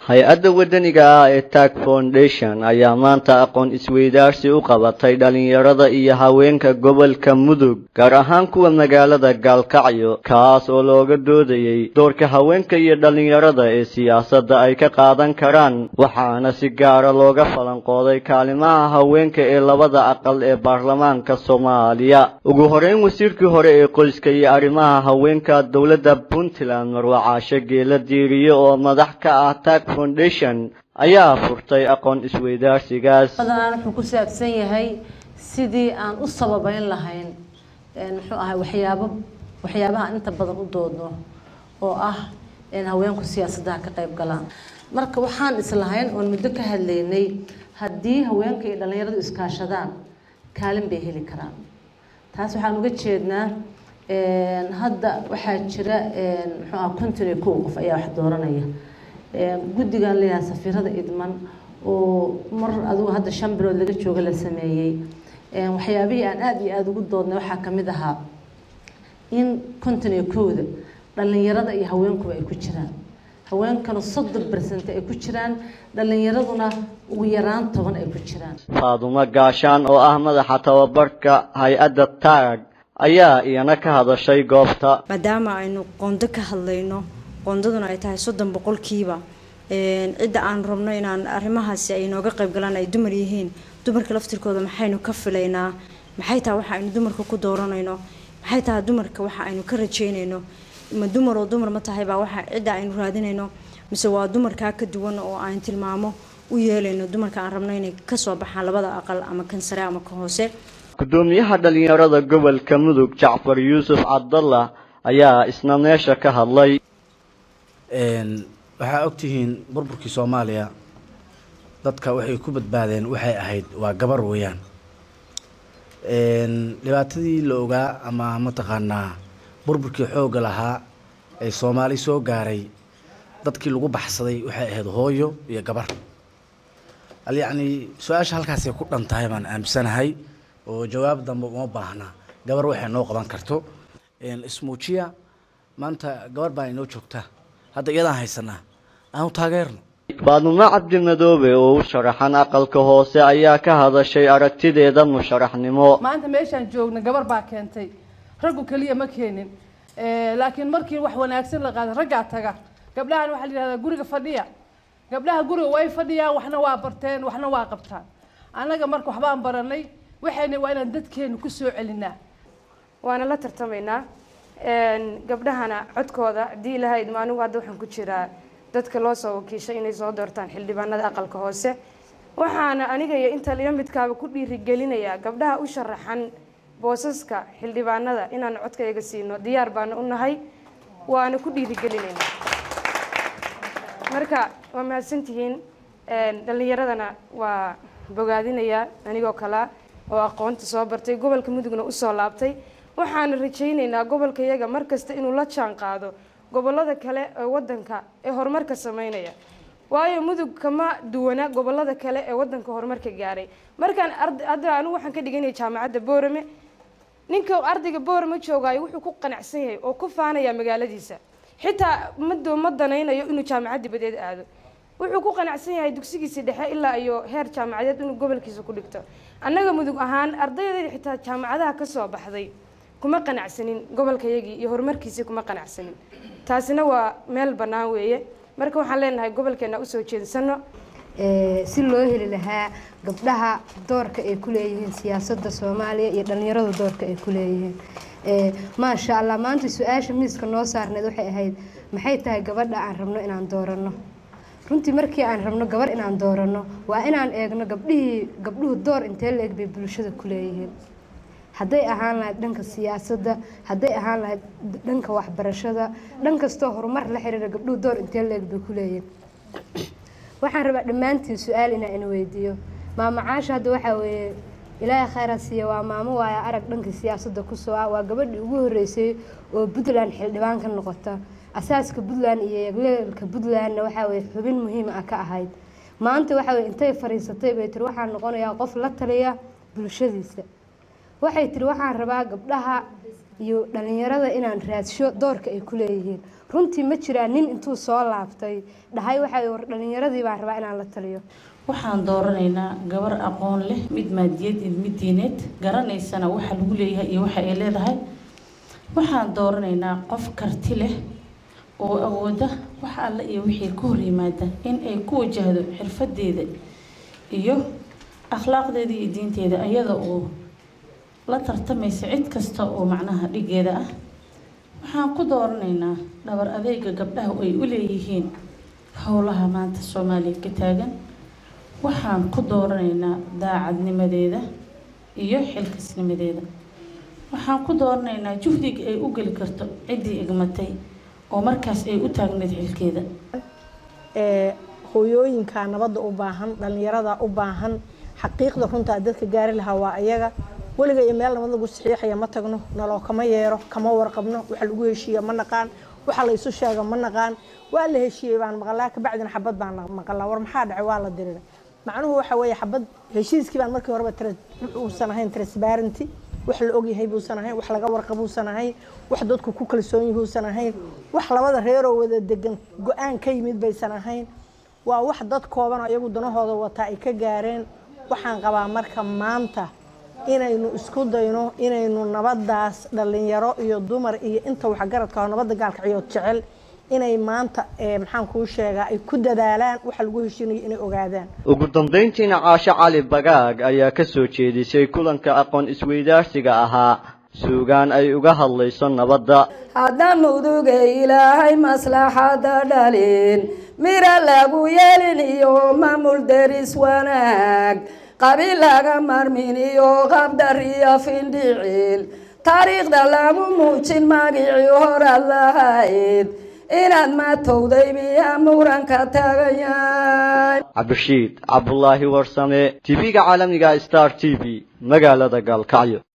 hay-adda waddaniga ah ee tag foundation ayaa maanta aqoon isweydaarsi u qabatay dhalinyarada iyo haweenka gobolka mudug gaar ahaan kuwa magaalada gaalkacyo kaas oo looga doodayey doorka haweenka iyo dhalinyarada ee siyaasadda ay ka qaadan karaan waxaana si gaara looga falanqooday kaalimaha haweenka ee labada aqal ee baarlamaanka soomaaliya ugu horeyn wasiirkii hore ee qoyska iyo arrimaha haweenka dowladda puntland marwa caashe geela diiriye oo madax ka ah tag foundation ayaa furtay aqoon isweydaarsigaas badanaan wuxuu ku saabsan yahay sidii aan u sababeyn lahayn muxuu ahay waxyaabo waxyaabaha inta badan u doodno oo ah haweenku siyaasadaha ka qayb galaan marka waxaan islahayn oon muddo ka hadlaynay haddii haweenka iyo dhalinyaradu iskaashadaan kaalin bay heli karaan taas waxaan uga jeednaa hadda waxaa jira muxuu ah konton iyo kow qof ayaa wax dooranaya guddigan leeyahay safiirada idman oo mar adigu hadda shan bilood laga jooga la sameeyey waxyaabihii aan aada iyo aada ugu doodnay waxaa kamid ahaa in konton iyo kowda dhalinyarada iyo haweenkuba ay ku jiraan haweenkana soddon bersent ay ku jiraan dhalinyaraduna ugu yaraan toban ay ku jiraan faadumo gaashaan oo ah madaxa tababarka hay-adda taag ayaa iyana ka hadashay goobta maadaama aynu qondo ka hadlayno qoondaduna ay tahay soddon boqolkiiba cidda aan rabno inaan arrimahaasi ay nooga qayb galaan ay dumar yihiin dumarka laftirkooda maxaynu ka filaynaa maxay tahay waxa aynu dumarka ku dooranayno maxay tahay dumarka waxa aynu ka rajeynayno ma dumar oo dumar ma tahay baa waxa cidda aynu raadinayno mise waa dumarkaa ka duwan oo aan tilmaamo u yeelayno dumarka aan rabno inay kasoo baxaan labada aqal ama kan sare ama ka hoose gudoomiyaha dhalinyarada gobolka mudug jacfar yuusuf cabdallah ayaa isna meesha ka hadlay waxaa ogtihiin burburkii soomaaliya dadka waxay ku badbaadeen waxay ahayd waa gabar weeyaan dhibaatadii la ogaa ama mataqaanaa burburkii xoogga lahaa ee soomaali soo gaaray dadkii lagu baxsaday waxay ahayd hooyo iyo gabar yacni su-aasha halkaasay ku dhan tahay baan aaminsanahay oo jawaab dambe uma baahna gabar waxay noo qaban karto ismuujiya maanta gabar baa inoo joogta hadda iyadaan haysanaa aanu taageerno faadumo cabdi madoobe oo u sharaxan aqalka hoose ayaa ka hadashay aragtideeda musharaxnimo maanta meeshaan joogna gabar baa keentay raggu keliya ma keenin laakiin markii wax wanaagsan la qaada raggaa taga gabdhahan waxaa la yidhahdaa guriga fadhiya gabdhaha guriga way fadhiyaan waxna waa barteen waxna waa qabtaan annaga marka waxbaan baranay waxayna waa inaan dadkeenu ku soo celinaa waana la tartamaynaa gabdhahana codkooda haddii ilahay idmo anigu hadda waxaan ku jiraa dadka loo soo wakiishay inay soo doortaan xildhibaanada aqalka hoose waxaana aniga iyo inta liyo midkaaba ku dhiirigelinayaa gabdhaha u sharaxan boosaska xildhibaanada inaan codkayga siino diyaar baana u nahay waana ku dhiirigelinaynaa marka waa mahadsantihiin dhallinyaradana waa bogaadinayaa anigoo kalea oo aqoonta soo bartay gobolka mudugna usoo laabtay waxaana rajaynaynaa gobolka yaga markasta inuu la jaan qaado gobolada kale ee wadanka ee horumarka sameynaya waayo mudug kama duwana gobolada kale ee wadanka horumarka gaaray markaan hadda anigu waxaan ka dhiganaya jaamacadda boorame ninka ardayga boorame joogaayo wuxuu ku qanacsan yahay oo ku faanaya magaaladiisa xitaa mado ma danaynayo inuu jaamacad dibadeed aado wuxuu ku qanacsan yahay dugsigiisa dhexe ilaa iyo heer jaamacadeed inuu gobolkiisa ku dhigto annaga mudug ahaan ardaydeeda xitaa jaamacadaha kasoo baxday kuma qanacsanin gobolkayagii iyo horumarkiisii kuma qanacsanin taasina waa meel bannaan weeye marka waxaan leenahay gobolkeena usoo jeedsano si loo heli lahaa gabdhaha doorka ay ku leeyihiin siyaasadda soomaaliya iyo dhallinyaradu doorka ay ku leeyihiin maasha allah maanta su-aasha miiska noo saarneed waxay ahayd maxay tahay gabadha aan rabno inaan dooranno runtii markii aan rabno gabar inaan dooranno waa inaan eegno gabdhihii gabdhuhu door intee la eg bay bulshada ku leeyihiin hadday ahaan lahayd dhanka siyaasadda hadday ahaan lahayd dhanka waxbarashada dhan kastoo horumar la xiriira gabdhuhu door intee la eg bay ku leeyihiin waxaan rabaa dhammaantiin su-aal inaa ina weydiiyo maamo caasha hadda waxaa weeye ilaahay khayra siiya waa maamo waaya arag dhanka siyaasadda kusoo ah waa gabadhii ugu horreysay oo puntland xildhibaan ka noqota asaaska puntland iyo yagleelka puntlandna waxaa weye xubin muhiim ah ka ahayd maanta waxaa weye intay fadhiisatay bay tiri waxaan noqonayaa qof la taliya bulshadiisa waxay tiri waxaan rabaa gabdhaha iyo dhalinyarada inaan raadsho doorka ay ku leeyihiin runtii ma jiraan nin intuu soo laabtay dhahay waxa war dhalinyaradii baan rabaa inaan la taliyo waxaan dooranaynaa gabar aqoon leh mid maadiyad iyo mid diineed garanaysana waxa lagu leeyahay iyo waxa ay leedahay waxaan dooranaynaa qof karti leh oo awooda wax alle iyo wixii ka hor yimaada in ay ku wajahdo xirfadeeda iyo akhlaaqdeeda iyo diinteeda iyada oo la tartamaysa cid kasta oo macnaha dhigeeda ah waxaan ku dooranaynaa dhabar adeega gabdhaha ay u leeyihiin howlaha maanta soomaaliya ka taagan waxaan ku dooranaynaa daacadnimadeeda iyo xilkasnimadeeda waxaan ku dooranaynaa juhdiga ay u geli karto ciddii igmatay oo markaas ay u taagneed xilkeeda hooyooyinka nabadda u baahan dhalinyarada u baahan xaqiiqda runtaa dadka gaari lahaa waa iyaga weliga iyo meel nabad lagu saxiixaya ma tagno naloo kama yeero kama warqabno waxa lagu heshiiya ma naqaan waxa la isu sheega ma naqaan waa la heshiiyey baan maqalaa kabacdina xabad baan maqalaa war maxaa dhacay waa la dirira macnuhu waxa weeye xabad heshiiskii baan markii horeba uusan ahayn transparenty wax la ogyahay buusan ahayn wax laga warqabuusan ahayn wax dadku ku kalsoon yihuusan ahayn wax labada reeroo wada degan go-aan ka yimid baysan ahayn waa wax dad kooban oo iyagu danahooda wataa ay ka gaareen waxaan qabaa marka maanta inaynu isku dayno inaynu nabadaas dhalinyaro iyo dumar iyo inta waxgaradka oo nabadda gaalka ciyood jecel inay maanta maxaan kuu sheegaa ay ku dadaalaan waxa lagu heshiinayo inay ogaadaan ugu dambayntiina caasho cali bagaag ayaa ka soo jeedisay kulanka aqoon isweydaarsiga ahaa suugaan ay uga hadlayso nabadda haddaan mudugay ilaahay maslaxada dhalin mira lagu yeelin iyo maamul deris wanaag qabiil laga marmin iyo qabdar iyo findhicil taariikhda lagu muujin magicii horaad lahayd inaad matowday miyaa muranka tagayay cabdishiid cabdulaahi warsame tv-ga caalamiga star t v magaalada gaalkacyo